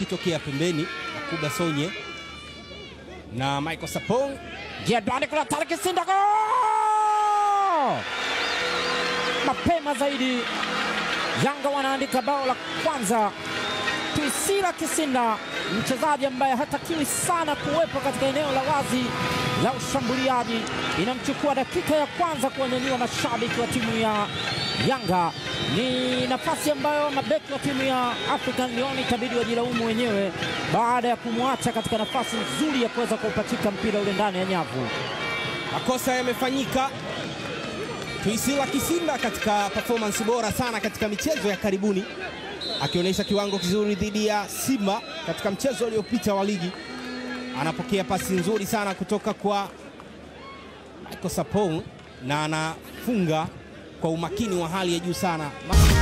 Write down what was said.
akitokea pembeni, Yakuba Sonye na Michael Sapong. Jadwani kuna Tariq Kisinda go! Mapema zaidi Yanga wanaandika bao la kwanza. Priscilla Kisinda, mchezaji ambaye hatakiwi sana kuwepo katika eneo la wazi la ushambuliaji, inamchukua dakika ya kwanza kuonyanyua mashabiki wa timu ya Yanga. Ni nafasi ambayo mabeki wa timu ya African Lyon itabidi wajilaumu wenyewe baada ya kumwacha katika nafasi nzuri ya kuweza kuupachika mpira ule ndani ya nyavu. Makosa yamefanyika. Tuisila Kisinda katika performance bora sana katika michezo ya karibuni, akionyesha kiwango kizuri dhidi ya Simba katika mchezo uliopita wa ligi. Anapokea pasi nzuri sana kutoka kwa Michael Sapong na anafunga kwa umakini wa hali ya juu sana.